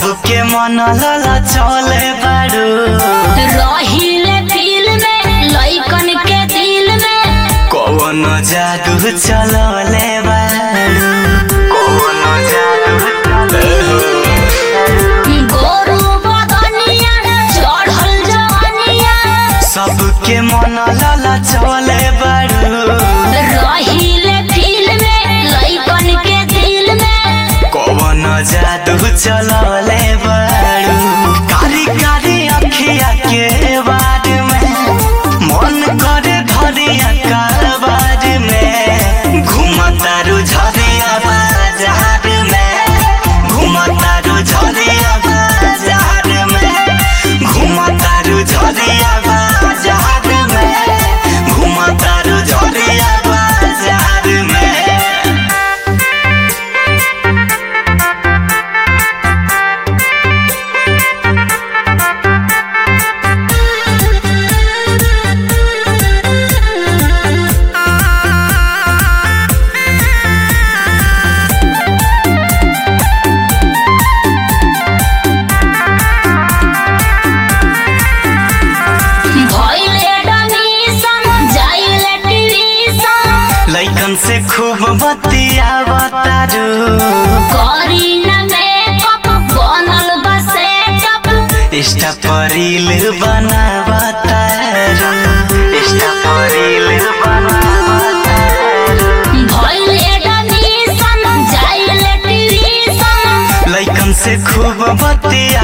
सबके मन लला चले बारू रहिले दिल में लइकन के दिल में कौन जादू चलले बारू कौन जादू गोरू बदनिया चढ़ल जवनिया सबके मन लला चले बारू रहिले दिल में लइकन के दिल में कौन जादू चलले बारू कारी कारी अखिया के बाद में मन करे धरिया कारबार में घुमतारू झरिया बाजार में घुमतारू झरिया बाजार में घुमतारू झरिया बाजार में घुमतारू झरिया बाजार में भइले डमीसन जाइले टिविसन लैकन से खूब बतियावतारू करीन मेकअप बनल बा सेटअप इष्टा परिल बनावतारू इष्टा परिल बनावतारू भइले डमीसन जाइले टिविसन लैकन से खूब बतिया